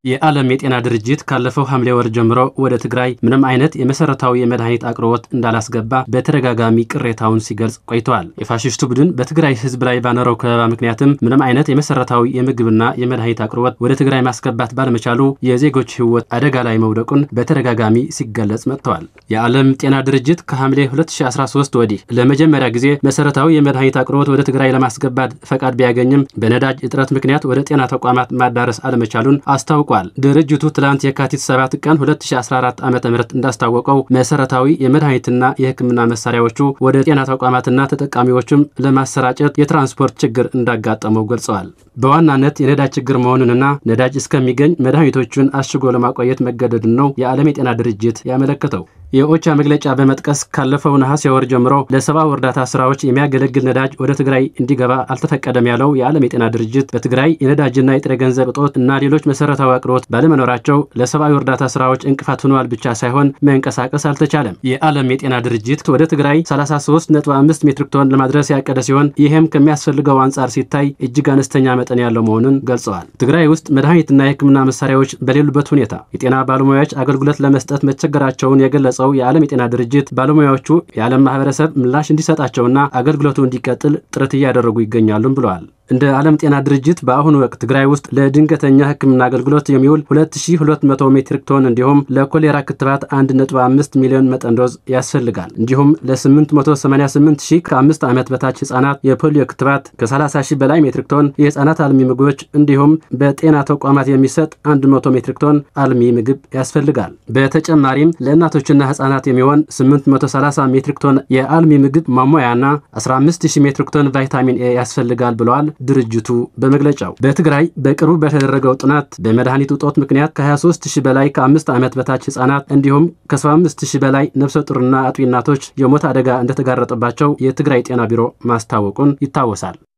የዓለም የጤና ድርጅት ካለፈው ሐምሌ ወር ጀምሮ ወደ ትግራይ ምንም አይነት የመሰረታዊ የመድኃኒት አቅርቦት እንዳላስገባ በተደጋጋሚ ቅሬታውን ሲገልጽ ቆይተዋል። የፋሽስቱ ቡድን በትግራይ ሕዝብ ላይ ባኖረው ከበባ ምክንያትም ምንም አይነት የመሰረታዊ የምግብና የመድኃኒት አቅርቦት ወደ ትግራይ ማስገባት ባለመቻሉ የዜጎች ሕይወት አደጋ ላይ መውደቁን በተደጋጋሚ ሲገለጽ መጥተዋል። የዓለም ጤና ድርጅት ከሐምሌ 2013 ወዲህ ለመጀመሪያ ጊዜ መሰረታዊ የመድኃኒት አቅርቦት ወደ ትግራይ ለማስገባት ፈቃድ ቢያገኝም በነዳጅ እጥረት ምክንያት ወደ ጤና ተቋማት ማዳረስ አለመቻሉን አስታውቋል። ድርጅቱ ትላንት የካቲት 7 ቀን 2014 ዓ ም እንዳስታወቀው መሰረታዊ የመድኃኒትና የሕክምና መሳሪያዎቹ ወደ ጤና ተቋማትና ተጠቃሚዎችም ለማሰራጨት የትራንስፖርት ችግር እንዳጋጠመው ገልጸዋል። በዋናነት የነዳጅ ችግር መሆኑንና ነዳጅ እስከሚገኝ መድኃኒቶቹን አሽጎ ለማቆየት መገደዱን ነው የዓለም የጤና ድርጅት ያመለከተው። የኦቻ መግለጫ በመጥቀስ ካለፈው ነሐሴ ወር ጀምሮ ለሰብአዊ እርዳታ ስራዎች የሚያገለግል ነዳጅ ወደ ትግራይ እንዲገባ አልተፈቀደም ያለው የዓለም የጤና ድርጅት በትግራይ የነዳጅና የጥሬ ገንዘብ እጦት እና ሌሎች መሰረታዊ አቅርቦት ባለመኖራቸው ለሰብአዊ እርዳታ ስራዎች እንቅፋት ሆነዋል ብቻ ሳይሆን መንቀሳቀስ አልተቻለም። የዓለም የጤና ድርጅት ወደ ትግራይ 33.5 ሜትሪክ ቶን ለማድረስ ያቀደ ሲሆን ይህም ከሚያስፈልገው አንጻር ሲታይ እጅግ አነስተኛ መጠን ያለው መሆኑን ገልጸዋል። ትግራይ ውስጥ መድኃኒትና የሕክምና መሳሪያዎች በሌሉበት ሁኔታ የጤና ባለሙያዎች አገልግሎት ለመስጠት መቸገራቸውን የገለጸው የዓለም የጤና ድርጅት ባለሙያዎቹ የዓለም ማህበረሰብ ምላሽ እንዲሰጣቸውና አገልግሎቱ እንዲቀጥል ጥረት እያደረጉ ይገኛሉም ብለዋል። እንደ ዓለም ጤና ድርጅት በአሁኑ ወቅት ትግራይ ውስጥ ለድንገተኛ ሕክምና አገልግሎት የሚውል 2200 ሜትሪክ ቶን እንዲሁም ለኮሌራ ክትባት 1.5 ሚሊዮን መጠን ዶዝ ያስፈልጋል። እንዲሁም ለ888 ሺህ ከአምስት ዓመት በታች ህጻናት የፖሊዮ ክትባት ከ30 ሺህ በላይ ሜትሪክ ቶን የህጻናት አልሚ ምግቦች እንዲሁም በጤና ተቋማት የሚሰጥ 100 ሜትሪክ ቶን አልሚ ምግብ ያስፈልጋል። በተጨማሪም ለእናቶችና ህጻናት የሚሆን 830 ሜትሪክ ቶን የአልሚ ምግብ ማሟያና 15000 ሜትሪክ ቶን ቫይታሚን ኤ ያስፈልጋል ብለዋል ድርጅቱ በመግለጫው። በትግራይ በቅርቡ በተደረገው ጥናት በመድኃኒት እጦት ምክንያት ከ23 ሺህ በላይ ከአምስት ዓመት በታች ህጻናት እንዲሁም ከ75 ሺህ በላይ ነፍሰ ጡርና አጥቢ እናቶች የሞት አደጋ እንደተጋረጠባቸው የትግራይ ጤና ቢሮ ማስታወቁን ይታወሳል።